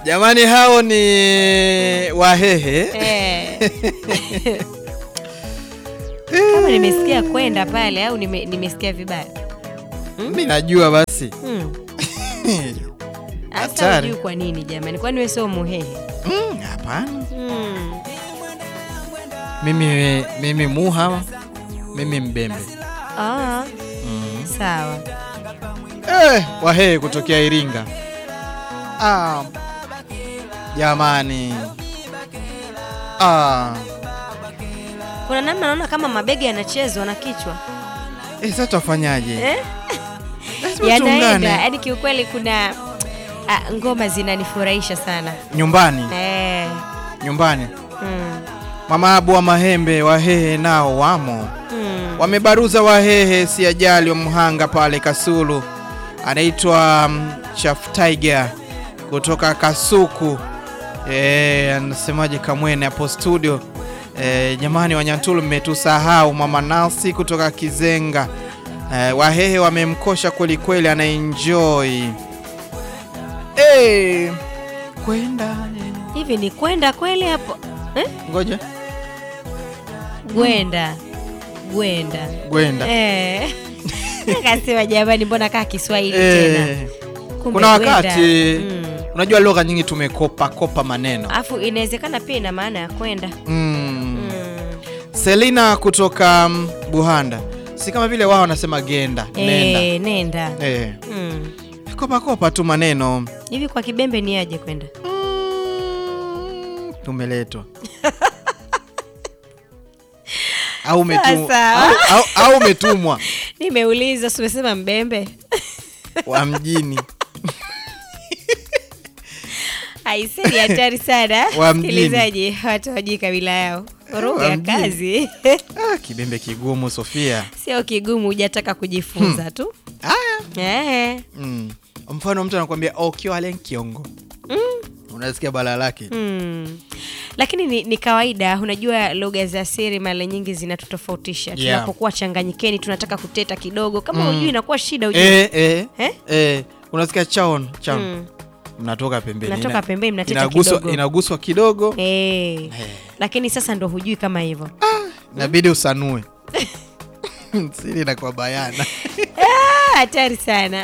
Jamani, hao ni Wahehe. Eh. Kama nimesikia kwenda pale au nime, nimesikia vibaya. Mi najua basi. Hmm. Hasa Hatari. hujui kwa nini jamani? Kwani wewe sio muhehe? Mm, Hapana, Hmm. mimi mimi Muha, mimi Mbembe. Ah, Mm. sawa. Eh, Wahehe kutokea Iringa. Ah, jamani. Ah, Kuna namna naona kama mabegi yanachezwa na kichwa. eh, sasa tufanyaje? Eh? Lazima Yanaenda. tuungane. Yaani kiukweli kuna ah, ngoma zinanifurahisha sana. Nyumbani, Eh. nyumbani. Mm. Mama Abu wa Mahembe, Wahehe nao wamo. Mm. Wamebaruza Wahehe si ajali wa Mhanga pale Kasulu, anaitwa um, Chaf Tiger kutoka Kasuku. Eh, anasemaje Kamwene hapo studio. Eh, jamani Wanyantulu mmetusahau. Mama Nasi kutoka Kizenga. Eh, Wahehe wamemkosha kweli kweli, anaenjoy. Eh, kwenda Hivi ni kwenda kweli hapo? Eh? ngoja Gwenda. Gwenda. kwenda Eh. Akasema jamani, mbona kaa Kiswahili tena? eh, Kumbe kuna gwenda. wakati Mm. unajua lugha nyingi tumekopa kopa maneno Alafu inawezekana pia ina maana ya kwenda. mm. Mm. Selina kutoka mm, Buhanda, si kama vile wao wanasema genda nenda Eh, nenda. eh. Mm. kopa kopa tu maneno Hivi kwa Kibembe ni aje kwenda? mm. tumeletwa au umetumwa Sasa. au, au, au umetumwa Nimeuliza, si umesema Mbembe? wa mjini Aise, ni hatari sana. Wa mjini. Sikilizaji, watu hawajui kabila yao. Lugha Wa ya mjini. kazi ah, kibembe kigumu Sofia. sio kigumu, hujataka kujifunza tu. Haya Eh. mm. mfano mtu anakuambia okiwalen kiongo unasikia bala lake Mm. Lakini ni, ni kawaida, unajua lugha za siri mara nyingi zinatutofautisha. Yeah. Tunapokuwa changanyikeni, tunataka kuteta kidogo, kama hujui inakuwa shida hujui. eh, eh, Eh? eh. unasikia chaon chaon Mm. mnatoka pembeni Mnatoka Ina- pembeni, mnateta inaguswa, kidogo. inaguswa kidogo Eh. Lakini sasa ndo hujui kama hivyo. inabidi usanue siri inakuwa bayana Ah, hatari sana.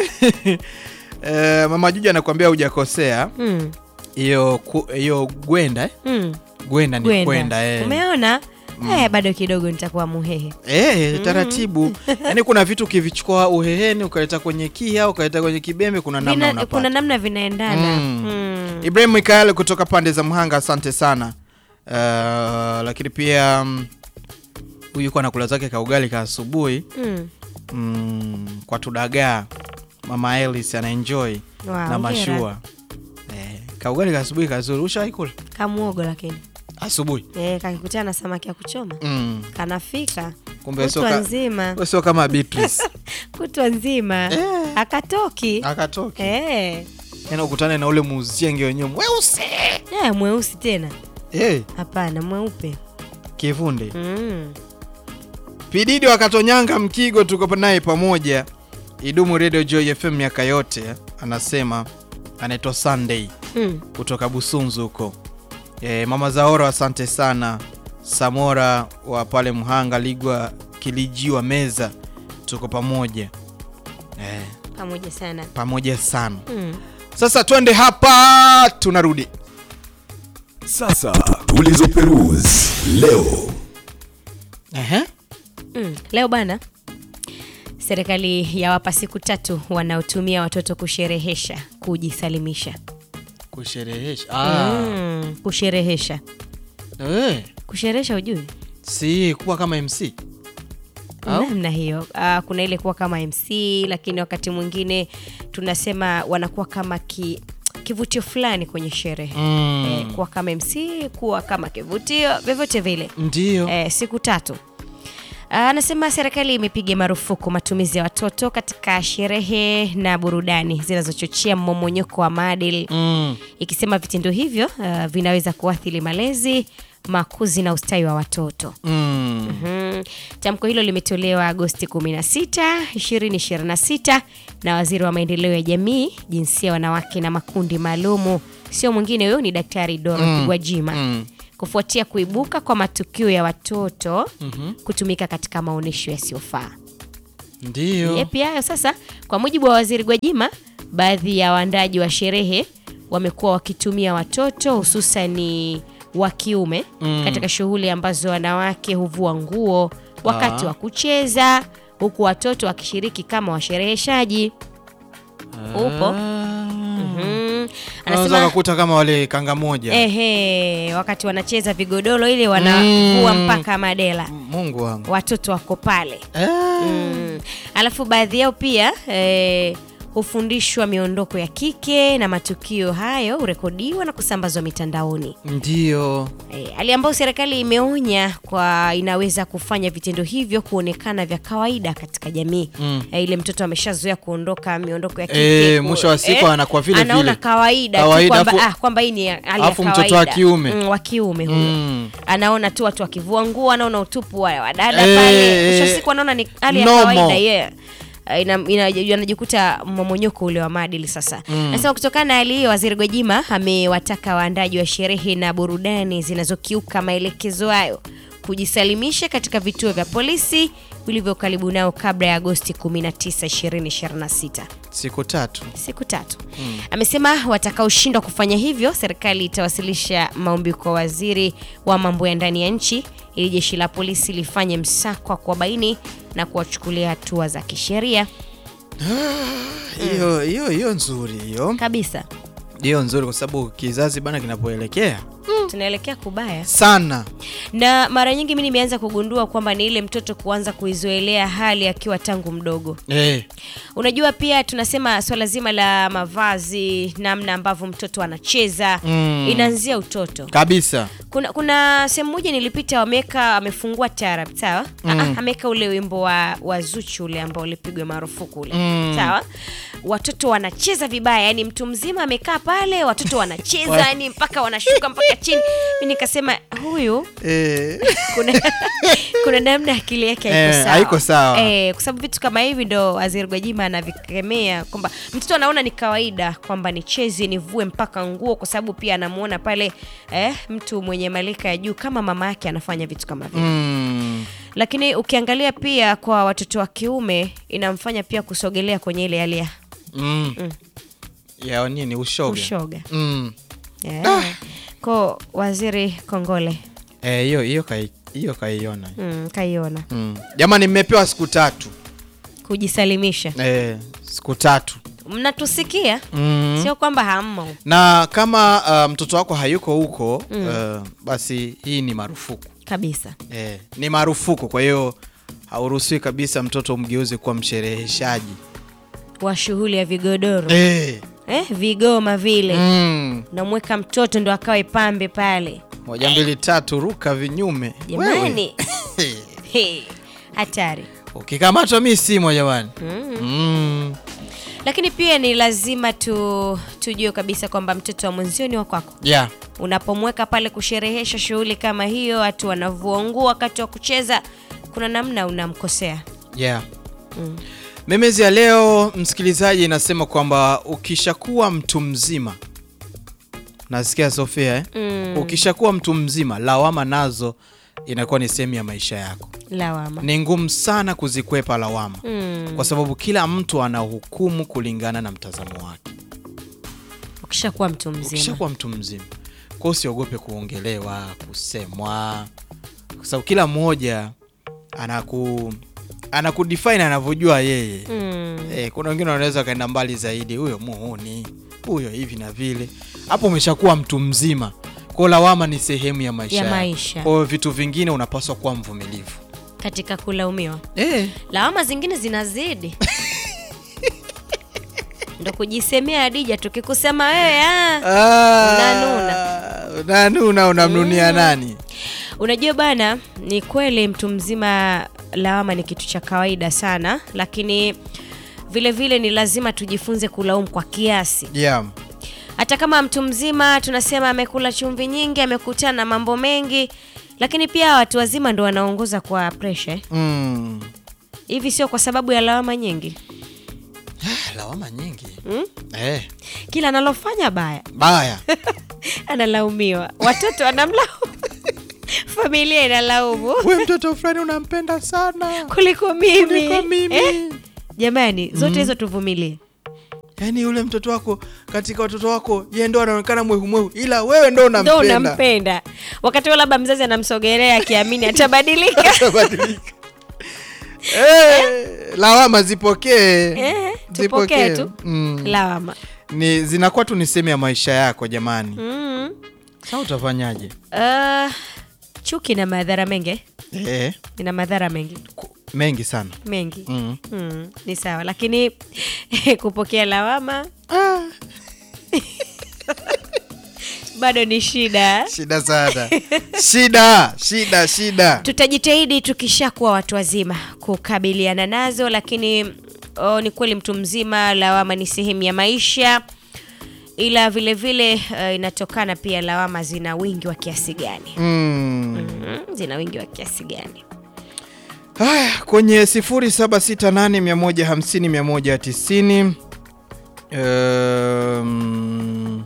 eh, mama Juju anakuambia hujakosea Mm. hiyo ku- hiyo gwenda eh? Mm. gwenda ni Gwenda. kwenda eh. Umeona? Eh, bado kidogo nitakuwa muhehe. Eh, taratibu yaani kuna vitu ukivichukua uheheni ukaleta kwenye kia ukaleta kwenye kibembe kuna namna Vina, unapata kuna namna vinaendana. Mm. Mm. Ibrahim Mikael kutoka pande za Mhanga, asante sana. Uh, lakini pia mm, huyu yuko anakula zake ka ugali ka asubuhi Mm. mm, kwa tudagaa. Mama Elis anaenjoy Wow, na hongera. mashua eh, ka ugali ka asubuhi kazuri. Ushawahi kula Kamuogo lakini. asubuhi? Eh, kakikutana na samaki ya kuchoma. Mm. Kanafika. Kumbe sio Kutwa ka- nzima. wewe sio kama Beatrice Kutwa nzima. Eh. Akatoki. akatoki Eh. tena ukutane na ule muzienge wenyewe mweusi Eh, mweusi tena. eh, Hapana, mweupe. kivunde Mm. Pididi wakatonyanga Mkigo, tuko naye pamoja. Idumu Radio Joy FM miaka yote, anasema anaitwa Sunday Mm. kutoka Busunzu huko. E, mama Zaoro, asante sana. Samora wa pale Mhanga, Ligwa Kilijiwa Meza, tuko pamoja e, Pamoja sana. pamoja sana. Mm. Sasa twende hapa, tunarudi Sasa tulizoperuzi leo. Ehe. Mm. Leo bana, serikali yawapa siku tatu wanaotumia watoto kusherehesha kujisalimisha. kusherehesha ah. Mm. Kusherehesha, Eh, kusherehesha ujui si kuwa kama MC Au? namna hiyo. Ah, kuna ile kuwa kama MC, lakini wakati mwingine tunasema wanakuwa kama ki, kivutio fulani kwenye sherehe Mm. eh, kuwa kama MC, kuwa kama kivutio, vyovyote vile Ndio eh, siku tatu. Ah, Anasema serikali imepiga marufuku matumizi ya watoto katika sherehe na burudani zinazochochea mmomonyoko wa maadili mm. ikisema vitendo hivyo ah, vinaweza kuathiri malezi, makuzi na ustawi wa watoto. Mm. Mhm. Mm, tamko hilo limetolewa Agosti 16, 2026 na waziri wa maendeleo ya jamii, jinsia, wanawake na makundi maalumu, sio mwingine huyo, ni Daktari Dorothy Gwajima mm. kufuatia kuibuka kwa matukio ya watoto kutumika katika maonyesho yasiyofaa. Ndio. Yepi hayo sasa. Kwa mujibu wa waziri Gwajima, baadhi ya waandaji wa sherehe wamekuwa wakitumia watoto hususani wa kiume katika shughuli ambazo wanawake huvua nguo wakati Ah. wa kucheza, huku watoto wakishiriki kama washereheshaji. Upo Ah. mm. Unaweza Anasema kukuta kama wale kanga moja. ehe, wakati wanacheza vigodoro ile wanavua Mm. mpaka madela, Mungu wangu. watoto wako pale Eh. Mm. Alafu baadhi yao pia eh, hufundishwa miondoko ya kike na matukio hayo hurekodiwa na kusambazwa mitandaoni. Ndio. Eh, hali ambayo serikali imeonya kwa inaweza kufanya vitendo hivyo kuonekana vya kawaida katika jamii. Mm. Eh, ile mtoto ameshazoea kuondoka miondoko ya kike Eh, ku- mwisho wa siku anakuwa vile anaona vile. kawaida, tu Kawaida, kwamba afu- ah, kwamba hii ni hali ya afu mtoto kawaida. wa kiume. mm, wa kiume huyo Mm. anaona tu watu wakivua nguo, anaona utupu wa wadada Eh, pale. Mwisho wa eh, siku anaona ni hali ya normal. kawaida yeah. Uh, ina- ina- anajikuta mmomonyoko ule wa maadili sasa. Nasema kutokana na hali hiyo, Waziri Gwajima amewataka waandaji wa sherehe na burudani zinazokiuka maelekezo hayo kujisalimisha katika vituo vya polisi vilivyo karibu nao kabla ya Agosti 19, 2026 Siku tatu. siku tatu. Amesema watakaoshindwa kufanya hivyo, serikali itawasilisha maombi kwa waziri wa mambo ya ndani ya nchi ili jeshi la polisi lifanye msako wa kuwabaini na kuwachukulia hatua za kisheria Hiyo hiyo hiyo nzuri hiyo. kabisa. Hiyo nzuri kwa sababu kizazi bana kinapoelekea Tunaelekea kubaya, sana. na mara nyingi mi nimeanza kugundua kwamba ni ile mtoto kuanza kuizoelea hali akiwa tangu mdogo. Eh. Unajua, pia tunasema swala zima la mavazi, namna ambavyo mtoto anacheza Mm. inaanzia utoto. Kabisa. kuna kuna sehemu moja nilipita wameweka amefungua tarab sawa mm. ameweka ule wimbo wa, wa Zuchu ule ambao ulipigwa marufuku ule Mm. sawa watoto wanacheza vibaya yani mtu mzima amekaa pale watoto wanacheza yani mpaka wanashuka mpaka chini mi nikasema huyu Eh. kuna kuna namna akili yake haiko Eh, sawa, haiko sawa. Eh, kwa sababu vitu kama hivi ndo waziri Gwajima anavikemea kwamba mtoto anaona ni kawaida kwamba nicheze nivue mpaka nguo, kwa sababu pia anamuona pale eh, mtu mwenye malika ya juu kama mama yake anafanya vitu kama vile Mm. lakini ukiangalia pia kwa watoto wa kiume inamfanya pia kusogelea kwenye ile hali ya Mm. Ya nini ushoga. ushoga Mm. yeah. ko waziri kongole Eh, hiyo hiyo kai hiyo kaiona. mm, kaiona Mm. Jamani mmepewa siku tatu. kujisalimisha Eh, siku tatu. mnatusikia Mm. sio kwamba hammo Na kama uh, mtoto wako hayuko huko uh, basi hii ni marufuku. kabisa Eh, ni marufuku kwa hiyo hauruhusiwi kabisa mtoto umgeuze kuwa mshereheshaji. wa shughuli ya vigodoro Eh. eh, vigoma vile Mm. namweka mtoto ndo akawe pambe pale Moja mbili tatu ruka vinyume. Wewe. jamani He, hatari Ukikamatwa mi simo jamani. mm. Mm. lakini pia ni lazima tu tujue kabisa kwamba mtoto wa mwenzio ni wa kwako Yeah. unapomweka pale kusherehesha shughuli kama hiyo watu wanavua nguo wakati wa kucheza kuna namna unamkosea Yeah. Mm. Memezi ya leo msikilizaji inasema kwamba ukishakuwa mtu mzima, nasikia Sofia eh? Mm. Ukishakuwa mtu mzima, lawama nazo inakuwa ni sehemu ya maisha yako. lawama Ni ngumu sana kuzikwepa lawama mm. kwa sababu kila mtu anahukumu kulingana na mtazamo wake. ukishakuwa mtu mzima Ukishakuwa mtu mzima, kwa hiyo usiogope kuongelewa, kusemwa, kwa sababu kila mmoja anaku anakudefine anavyojua yeye. mm. Eh, kuna wengine wanaweza kaenda mbali zaidi, huyo muhuni, huyo hivi na vile. Hapo umeshakuwa mtu mzima, kwa hiyo lawama ni sehemu ya maisha Ya yako. maisha. Kwa hiyo vitu vingine unapaswa kuwa mvumilivu. katika kulaumiwa Eh, lawama zingine zinazidi ndo kujisemea Adija tukikusema wewe ah. Unanuna. unanuna, unamnunia nani? Unajua bana, ni kweli mtu mzima lawama ni kitu cha kawaida sana, lakini vile vile ni lazima tujifunze kulaumu kwa kiasi. Yeah. Hata kama mtu mzima tunasema amekula chumvi nyingi, amekutana na mambo mengi, lakini pia watu wazima ndo wanaongoza kwa presha eh. mm. hivi sio kwa sababu ya lawama nyingi Ah, lawama nyingi mm? eh, kila analofanya baya baya analaumiwa watoto wanamlaumu familia inalaumu we mtoto fulani unampenda sana kuliko mimi, Kuliko mimi. Eh? jamani zote hizo tuvumilie yaani yule mtoto wako katika watoto wako ye ndo anaonekana mwehu ila wewe ndo ndo unampenda unampenda wakati huo labda mzazi anamsogelea akiamini atabadilika Atabadilika. Eh, lawama zipokee Eh, tupokee tu mm. lawama ni zinakuwa tu ni sehemu ya maisha yako jamani mm. sa utafanyaje uh, chuki na madhara mengi eh, ina madhara mengi ku- mengi sana mengi mm. mm, ni sawa lakini kupokea lawama ah, bado ni shida shida sana shida shida shida tutajitahidi tukishakuwa watu wazima kukabiliana nazo lakini oh, ni kweli mtu mzima lawama ni sehemu ya maisha ila vile vile uh, inatokana pia lawama zina wingi wa kiasi gani mm. mm, zina wingi wa kiasi gani haya kwenye 0768150190 um,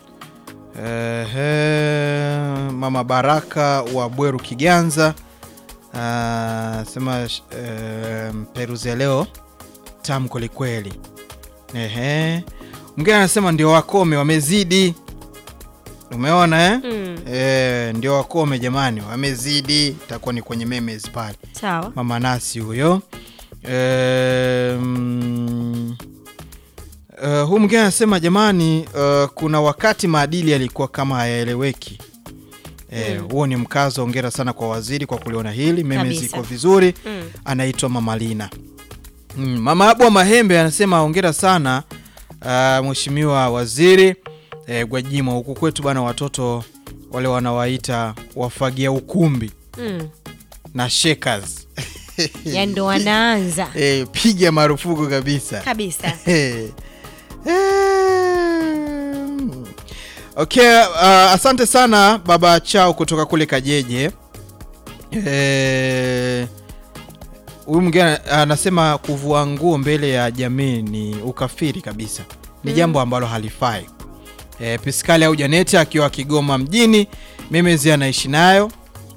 ehe, mama baraka wa bweru kiganza ah, sema um, peruzi ya leo tamu kwelikweli ehe mwingine anasema ndio wakome wamezidi umeona eh? mm, E, ndio wakome jamani wamezidi itakuwa ni kwenye memes pale sawa mama nasi huyo e, mm, uh, huu mwingine anasema jamani uh, kuna wakati maadili yalikuwa kama hayaeleweki Eh, Mm. huo ni mkazo ongera sana kwa waziri kwa kuliona hili meme Kabisa. ziko vizuri mm. anaitwa mama lina mm, mama abu wa mahembe anasema ongera sana uh, mheshimiwa waziri eh, gwajima huku kwetu bana watoto wale wanawaita wafagia ukumbi Mm. na shakers ya ndo wanaanza eh, piga marufuku kabisa kabisa Eh. Em. okay uh, asante sana baba chao kutoka kule kajeje Eh, huyu mwingine anasema kuvua nguo mbele ya jamii ni ukafiri kabisa ni jambo ambalo halifai e, piskali au janeti akiwa kigoma mjini memezi anaishi nayo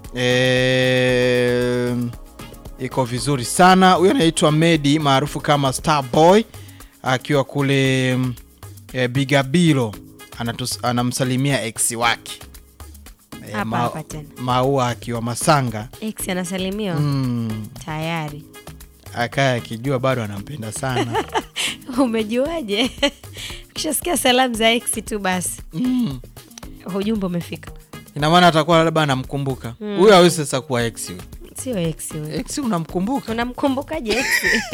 e, iko vizuri sana huyo anaitwa medi maarufu kama starboy akiwa kule mm, e, bigabilo Anatus, anamsalimia ex wake e, Hapa hapa tena. maua akiwa masanga x anasalimiwa mm, tayari akaya akijua bado anampenda sana umejuaje ukishasikia salamu za x tu basi mm. ujumbe umefika ina maana atakuwa labda anamkumbuka Mm. huyo hawezi sasa kuwa ex huyo. sio x huyo ex unamkumbuka unamkumbukaje x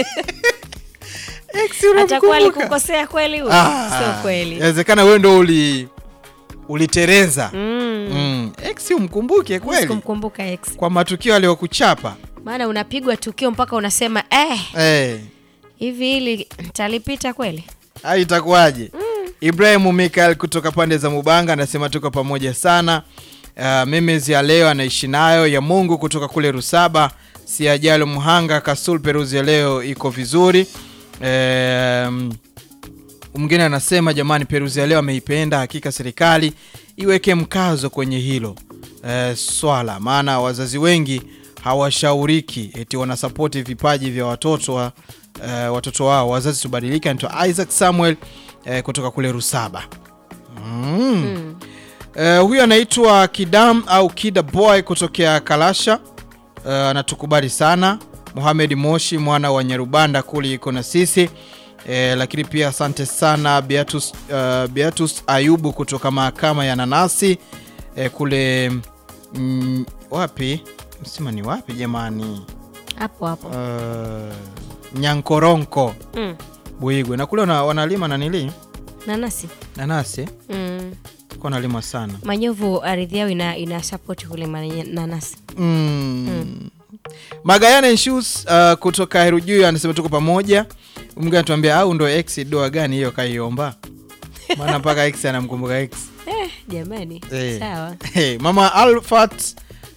ex atakuwa unamkumbuka alikukosea kweli huyo Ah, sio kweli inawezekana wewe ndo uli ulitereza Mm. mm. ex umkumbuke Huwezi kweli kumkumbuka x kwa matukio aliyokuchapa maana unapigwa tukio mpaka unasema eh, eh, hivi hili talipita kweli hai itakuwaje ibrahimu mikael kutoka pande za mubanga anasema tuko pamoja sana uh, memes ya leo anaishi nayo ya mungu kutoka kule rusaba siajalo mhanga kasul peruzi ya leo iko vizuri um, mwingine anasema jamani peruzi ya leo ameipenda hakika serikali iweke mkazo kwenye hilo e, swala maana wazazi wengi hawashauriki eti wanasapoti vipaji vya watoto wa, e, watoto wao wazazi tubadilike anaitwa isaac samuel e, kutoka kule rusaba mm. mm. Uh, huyu anaitwa Kidam au Kida Boy kutokea Kalasha. Uh, anatukubali sana. Mohamed Moshi mwana wa Nyarubanda kuli iko na sisi. Eh, lakini pia asante sana Beatus, uh, Beatus Ayubu kutoka mahakama ya Nanasi eh, kule mm, wapi msima ni wapi jamani? hapo hapo Uh, Nyankoronko mm. Buigwe na kule wana, wanalima nanili nanasi nanasi mm. kwa wanalima sana manyovu ardhi yao ina, ina support kulima nye- nanasi mm. Magayane Shoes uh, kutoka Herujuu anasema tuko pamoja. Mwingine anatuambia au ndo ex doa gani hiyo kaiomba? Maana mpaka ex anamkumbuka ex. eh, jamani Eh. sawa Hey, mama Alfat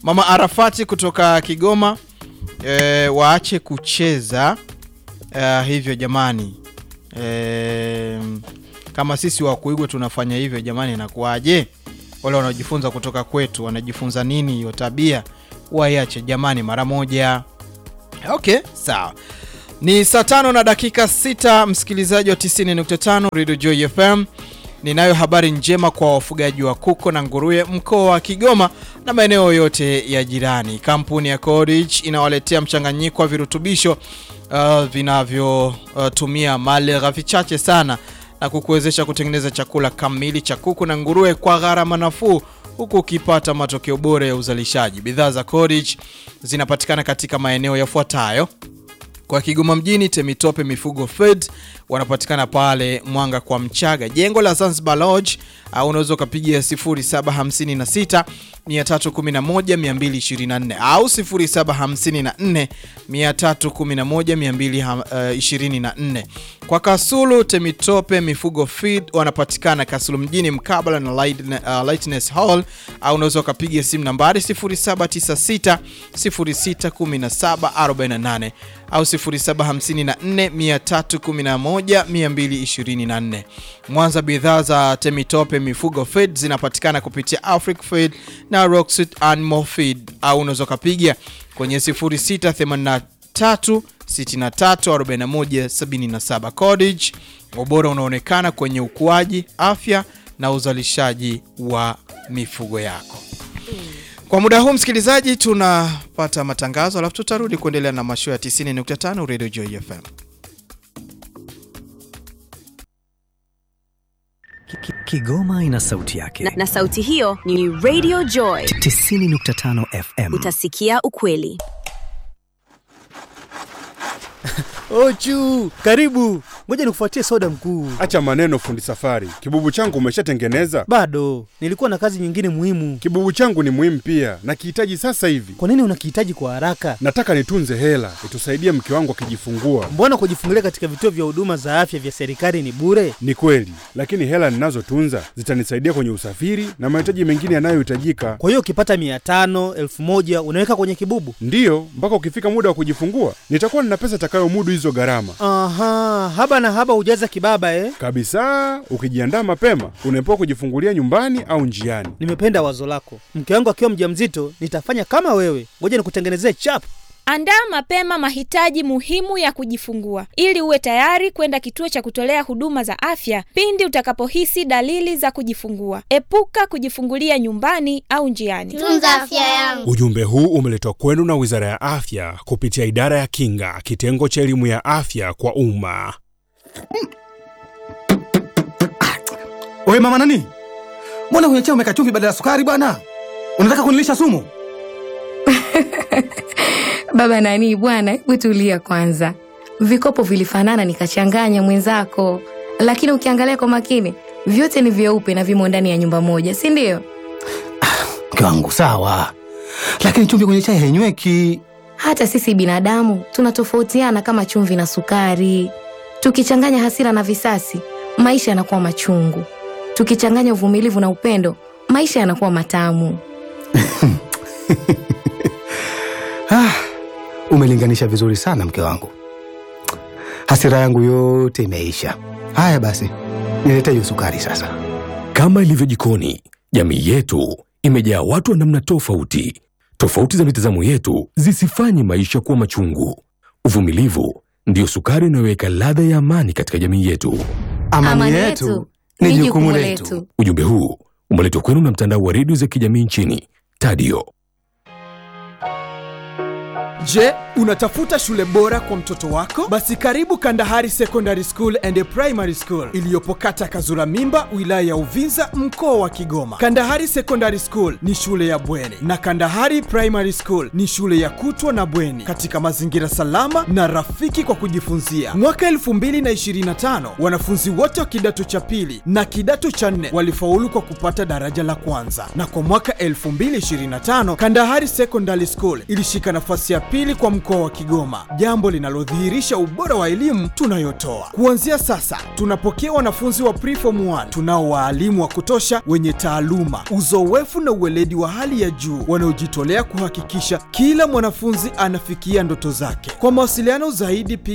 Mama Arafati kutoka Kigoma e, waache kucheza e, hivyo jamani. E, kama sisi wa kuigwa tunafanya hivyo jamani, inakuwaje? Wale wanaojifunza kutoka kwetu wanajifunza nini? Hiyo tabia waiache jamani, mara moja. Okay, sawa. Ni saa tano na dakika sita, msikilizaji wa 90.5 Radio Joy FM. Ninayo habari njema kwa wafugaji wa kuku na nguruwe mkoa wa Kigoma na maeneo yote ya jirani. Kampuni ya Codage inawaletea mchanganyiko wa virutubisho uh, vinavyotumia uh, mali ghafi chache sana na kukuwezesha kutengeneza chakula kamili cha kuku na nguruwe kwa gharama nafuu huku ukipata matokeo bora ya uzalishaji. Bidhaa za Codage zinapatikana katika maeneo yafuatayo: kwa Kigoma mjini, Temitope Mifugo Fed wanapatikana pale Mwanga kwa Mchaga, jengo la Zanzibar Lodge, au unaweza ukapigia 0756 311 224 au 0754 311 224. Kwa Kasulu, Temitope Mifugo Feed wanapatikana Kasulu mjini mkabala na Light, uh, Lightness Hall au unaweza ukapiga simu nambari 0796 061748 au 0754 311 224. Mwanza, bidhaa za Temitope Mifugo Feed zinapatikana kupitia Afric Feed na Rocksit Animal Feed au unaweza ukapiga kwenye 0683 634177. Codage, ubora unaonekana kwenye ukuaji, afya na uzalishaji wa mifugo yako. Kwa muda huu msikilizaji, tunapata matangazo alafu tutarudi kuendelea na mashoo ya 90.5 Radio Joy FM. Kigoma ina sauti yake na, na sauti hiyo ni Radio Joy 90.5 FM. Utasikia ukweli. Ochu, karibu. Ngoja nikufuatie soda mkuu. Acha maneno fundi safari. Kibubu changu umeshatengeneza? Bado, nilikuwa na kazi nyingine muhimu. Kibubu changu ni muhimu pia, nakihitaji sasa hivi. Kwa nini unakihitaji kwa haraka? Nataka nitunze hela itusaidie mke wangu akijifungua. Mbona kujifungulia katika vituo vya huduma za afya vya serikali ni bure? Ni kweli, lakini hela ninazotunza zitanisaidia kwenye usafiri na mahitaji mengine yanayohitajika. Kwa hiyo ukipata mia tano elfu moja unaweka kwenye kibubu? Ndiyo, mpaka ukifika muda wa kujifungua nitakuwa nina pesa itakayomudu hizo gharama. Aha, haba na haba hujaza kibaba eh? Kabisa, ukijiandaa mapema unaepuka kujifungulia nyumbani au njiani. Nimependa wazo lako. Mke wangu akiwa mjamzito nitafanya kama wewe. Ngoja nikutengenezee chap. Andaa mapema mahitaji muhimu ya kujifungua ili uwe tayari kwenda kituo cha kutolea huduma za afya pindi utakapohisi dalili za kujifungua. Epuka kujifungulia nyumbani au njiani. Tunza afya yangu. Ujumbe huu umeletwa kwenu na Wizara ya Afya kupitia Idara ya Kinga, kitengo cha elimu ya afya kwa umma. Wewe mama nani? Mbona kwenye chai umeweka chumvi badala ya sukari bwana? Unataka kunilisha sumu? Baba nani bwana, hebu tulia kwanza. Vikopo vilifanana nikachanganya mwenzako, lakini ukiangalia kwa makini vyote ni vyeupe na vimo ndani ya nyumba moja, si ndio? Mke wangu sawa, lakini chumvi kwenye chai hainyweki. Hata sisi binadamu tunatofautiana kama chumvi na sukari. Tukichanganya hasira na visasi, maisha yanakuwa machungu. Tukichanganya uvumilivu na upendo, maisha yanakuwa matamu. Ah, umelinganisha vizuri sana mke wangu. Hasira yangu yote imeisha. Haya basi, nilete hiyo sukari sasa. Kama ilivyo jikoni, jamii yetu imejaa watu wa namna tofauti. Tofauti za mitazamo yetu zisifanye maisha kuwa machungu. Uvumilivu ndiyo sukari inayoweka ladha ya amani katika jamii yetu. Amani, yetu ni jukumu letu. Ujumbe huu umeletwa kwenu na mtandao wa redio za kijamii nchini Tadio. Je, unatafuta shule bora kwa mtoto wako? Basi karibu Kandahari Secondary School and Primary School iliyopo kata Kazura Mimba, wilaya ya Uvinza, mkoa wa Kigoma. Kandahari Secondary School ni shule ya bweni na Kandahari Primary School ni shule ya kutwa na bweni katika mazingira salama na rafiki kwa kujifunzia. Mwaka 2025 wanafunzi wote wa kidato cha pili na kidato cha nne walifaulu kwa kupata daraja la kwanza, na kwa mwaka 2025 Kandahari Secondary School ilishika nafasi ya pili kwa mkoa mkoa wa Kigoma, jambo linalodhihirisha ubora wa elimu tunayotoa. Kuanzia sasa, tunapokea wanafunzi wa preform 1 tunao waalimu wa kutosha wenye taaluma, uzoefu na uweledi wa hali ya juu wanaojitolea kuhakikisha kila mwanafunzi anafikia ndoto zake. Kwa mawasiliano zaidi, piga